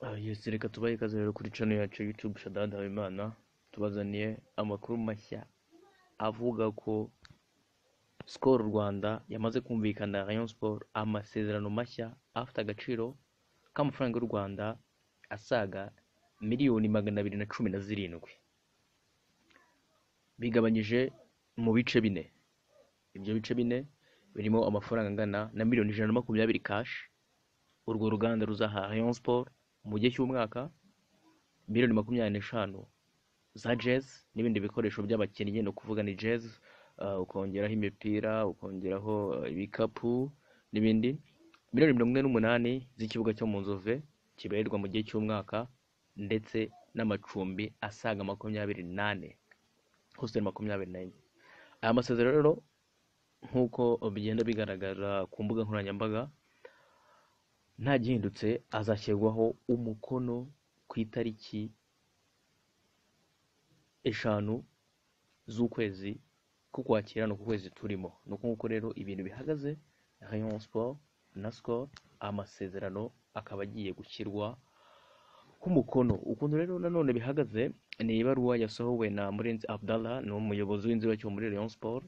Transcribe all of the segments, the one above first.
Ah yes, reka tubahe ikaze rero kuri channel yacu ya YouTube Shaddad Habimana tubazaniye amakuru mashya avuga ko Skol Rwanda yamaze kumvikana na Rayon Sports amasezerano mashya afite agaciro k'amafaranga y'u Rwanda asaga miliyoni magana abiri na cumi na zirindwi bigabanyije mu bice bine ibyo bice bine birimo amafaranga angana na miliyoni ijana na makumyabiri kashi urwo ruganda ruzaha Rayon Sports mu gihe cy'umwaka miliyoni makumyabiri n'eshanu za jezi n'ibindi bikoresho by'abakinnyi ni ukuvuga ni jezi uh, ukongeraho imipira ukongeraho uh, ibikapu n'ibindi miliyoni mirongo ine n'umunani z'ikibuga cyo mu nzove kibarirwa mu gihe cy'umwaka ndetse n'amacumbi asaga makumyabiri n'ane hostel makumyabiri n'enye aya masezerano rero nk'uko bigenda bigaragara ku mbuga nkoranyambaga nta gihindutse azashyirwaho umukono ku itariki eshanu z'ukwezi k'ukwakira ni uku kwezi turimo ni uku nguko rero ibintu bihagaze Rayon Sport na Skol amasezerano akaba agiye gushyirwa ku mukono ukuntu rero nanone bihagaze ni ibaruwa yasohowe na Murenzi Abdallah ni umuyobozi w'inzibacyuho muri Rayon Sport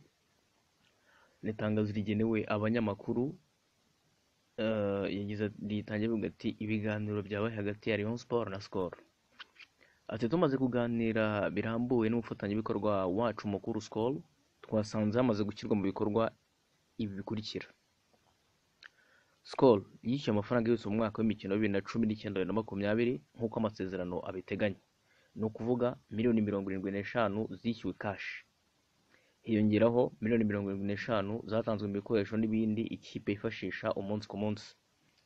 ni itangazo rigenewe abanyamakuru eh, yagize ritangira avuga ati ibiganiro byabaye hagati ya Rayon Sport na Skol ati tumaze kuganira birambuye n'umufatanyabikorwa wacu mukuru Skol twasanze hamaze gushyirwa mu bikorwa ibi bikurikira Skol yishyuye amafaranga yose mu mwaka w'imikino wa bibiri na cumi n'icyenda bibiri na makumyabiri nk'uko amasezerano abiteganya ni ukuvuga miliyoni mirongo irindwi n'eshanu zishyuwe kashi hiyongeraho miliyoni mirongo irindwi n'eshanu zatanzwe mu bikoresho n'ibindi ikipe yifashisha umunsi ku munsi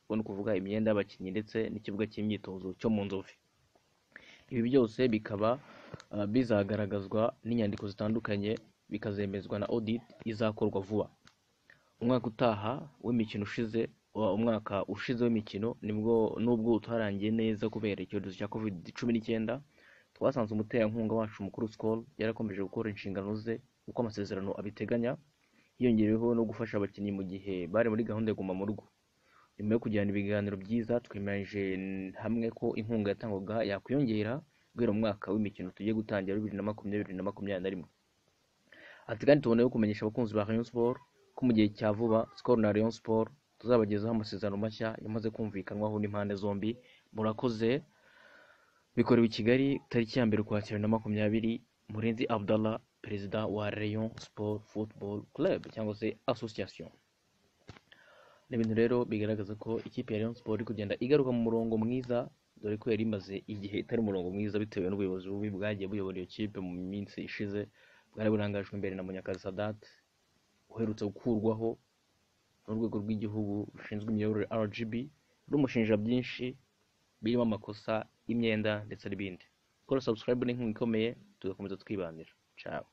ubwo ni ukuvuga imyenda y'abakinnyi ndetse n'ikibuga cy'imyitozo cyo mu nzove ibi byose bikaba uh, bizagaragazwa n'inyandiko zitandukanye bikazemezwa na audit izakorwa vuba umwaka utaha w'imikino ushize wa- umwaka ushize w'imikino nibwo nubwo utarangiye neza kubera icyorezo cya covid cumi n'icyenda twasanze umuterankunga wacu mukuru Skol yarakomeje gukora inshingano ze uko amasezerano abiteganya hiyongereyeho no gufasha abakinnyi mu gihe bari muri gahunda yo guma mu rugo nyuma yo kugirana ibiganiro byiza twemeranyije n- hamwe ko inkunga yatangwaga yakwiyongera guhera mu mwaka w'imikino tugiye gutangira bibiri na makumyabiri bibiri na makumyabiri na rimwe ati kandi tubona yo kumenyesha abakunzi ba Rayon Sport ko mu gihe cya vuba Skol na Rayon Sport tuzabagezaho amasezerano mashya yamaze kumvikanwaho n'impande zombi murakoze bikorewe i Kigali tariki ya mbere ukwakira na makumyabiri Murenzi Abdallah perezida wa Rayon Sport Football Club cyangwa se association ni ibintu rero bigaragaza ko ikipe ya Rayon Sport iri kugenda igaruka mu murongo mwiza dore ko yari imaze igihe itari umurongo mwiza bitewe n'ubuyobozi bubi bwagiye buyobora iyo kipe mu minsi ishize bwari burangajwe imbere na Munyakazi Sadat uherutse gukurwaho n'urwego rw'igihugu rushinzwe imiyoborere RGB rumushinja byinshi birimo amakosa y'imyenda ndetse n'ibindi kora subscribe ni inkunga ikomeye tugakomeza twibanira ciao